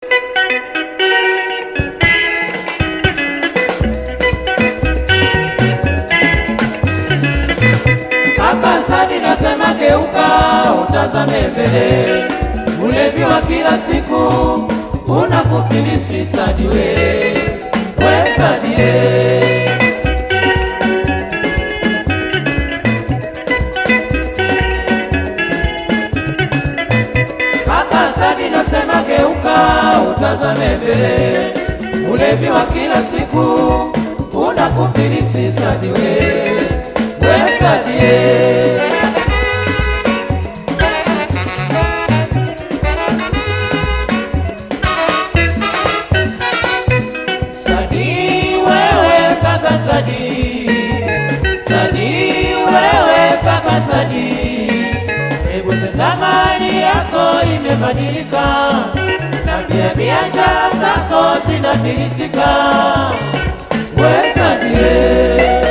Kaka Sadi nasema geuka, utazame mbele. Ulevi wa kila siku unakufilisi Sadi we, we Sadi ye. Kaka Sadi nasema geuka, utazame mbele. Ulevi wa kila siku unakufilisi Sadi we, we Sadi ye. Sadi wewe kaka Sadi, Sadi wewe kaka Sadi, hebu tazama hali yako imebadilika, na pia biashara zako zinafilisika. We Sadi eh.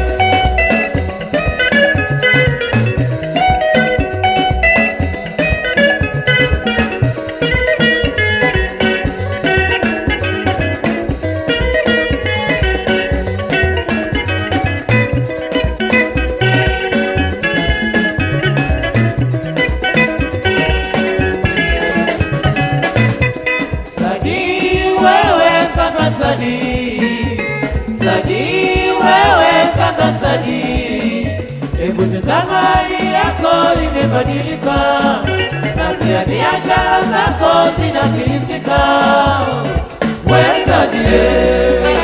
Sadi wewe kaka Sadi, Sadi wewe kaka Sadi, hebu tazama hali yako imebadilika, na pia biashara zako zinafilisika. We Sadi eh.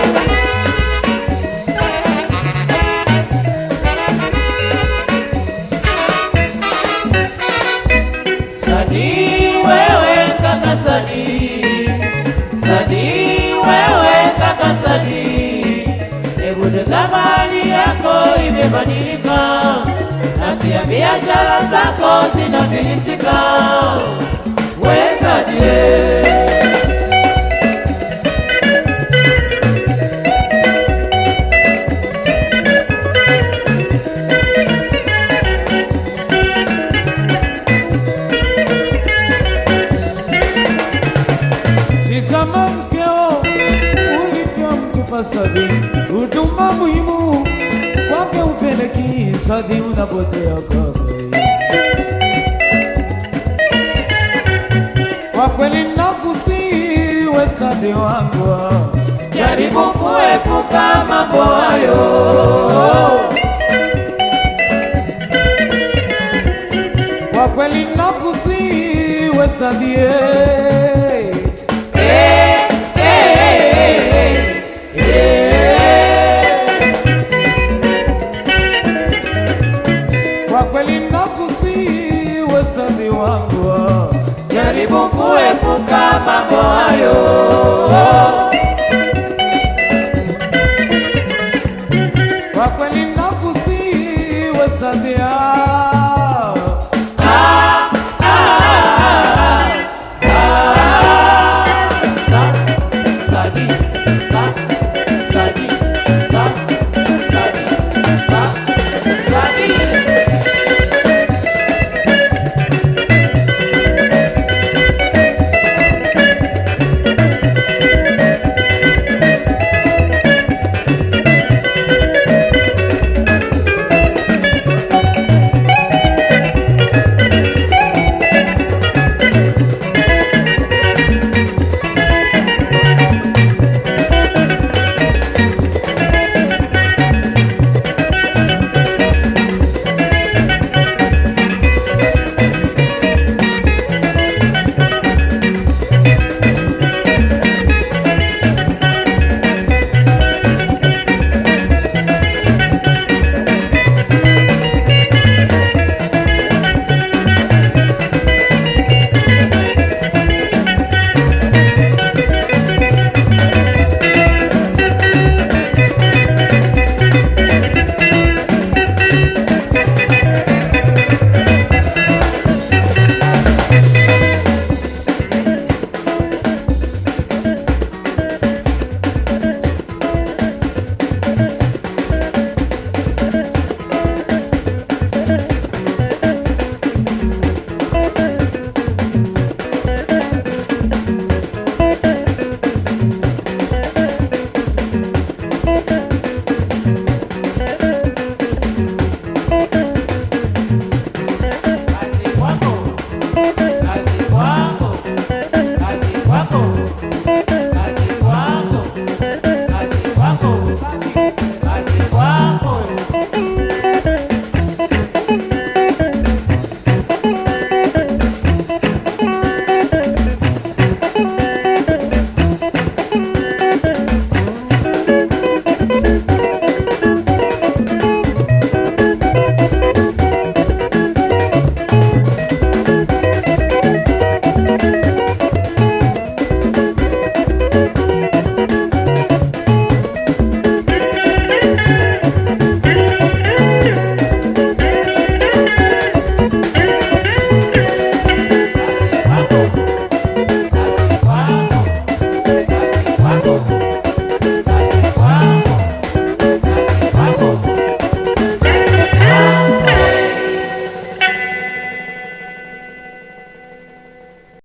Sadi wewe kaka Sadi, Sadi wewe kaka Sadi, hebu tazama hali yako imebadilika, na pia biashara zako zinafilisika. We Sadi eh. Tizama mkeo ulivyomtupa Sadi, huduma muhimu kwake upeleki Sadi, unapotea kaka. Kwa kweli nakusihi we Sadi wangu, Jaribu kuepuka mambo hayo. kwa kweli nakusihi we Sadi eh. Eh, eh, eh, eh. Kwa kweli nakusihi we Sadi wangu Jaribu kuepuka mambo hayo.